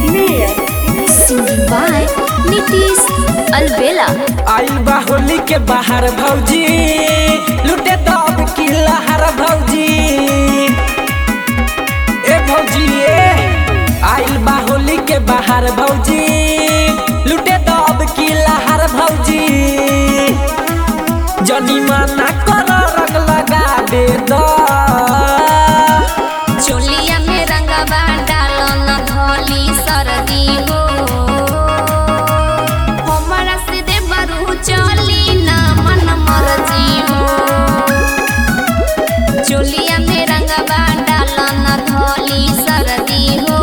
Mayor. Singing by Nitish Alvela. आइल बा होली के बाहर भौजी लुटे दब की लहर भौजी ए भौजी ए आइल बा होली के बाहर भौजी लुटे दब की लहर भौजी जनी माना कर रंग लगा दे दो चोलिया में रंगवा डालो न धोली सर्दी हो हमरा से दे बरू चली न मन मर्जी हो चोलिया में रंगवा डालो न धोली सर्दी हो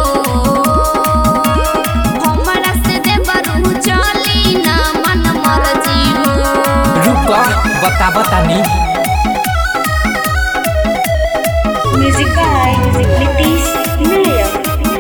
हमरा से दे बरू चली न मन मर्जी हो रुक बता बतानी Music by Nitish Mayor.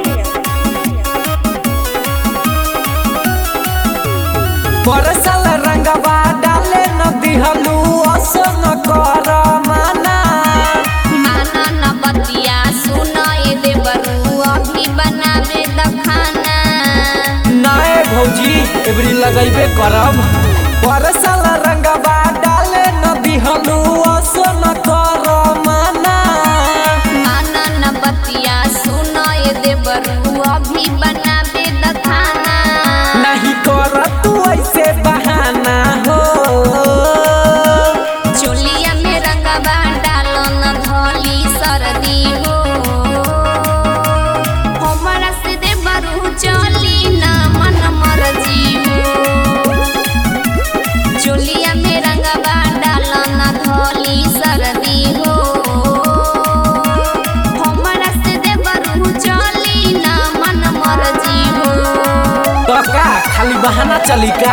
परसल रंगवा डाले न दिहलू असो न कर माना माना न बतिया सुना ये देवरू अभी बनावे दखाना नाए भौजी एबरी लगैबे करब परसल रंगवा डाले न दिहलू असो न कर माना माना न बतिया सुना ये देवरू अभी बनावे दखाना नहीं कर तू ऐसे बहाना हो चोलिया में रंगवा डालो न धोली सर्दी हो हमरा से देवरू चली न मन मर्जी हो चोलिया में रंगवा डालो न धोली सर्दी हो हमरा से देवरू चली न मन मर्जी हो तो का खाली बहाना चली का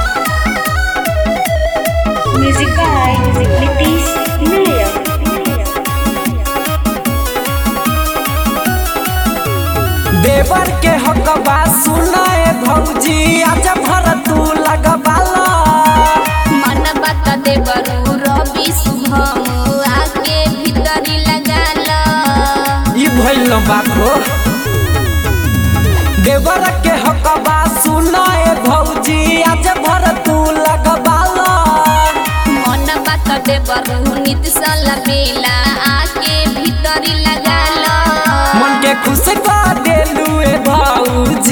Music by Nitish Mayor. देवर के हकबा सुनाए भौजी आज भर तू लगबाला मन बता देवरू रवि शुभम आके भीतरी लगाला ई भइल न बात हो देवर के हकबा सुनाए भौजी आज भर तू लगबाला मन बता देवरू नित साला बेला आके भीतरी लगाला मन के खुश कर देलू ए भौजी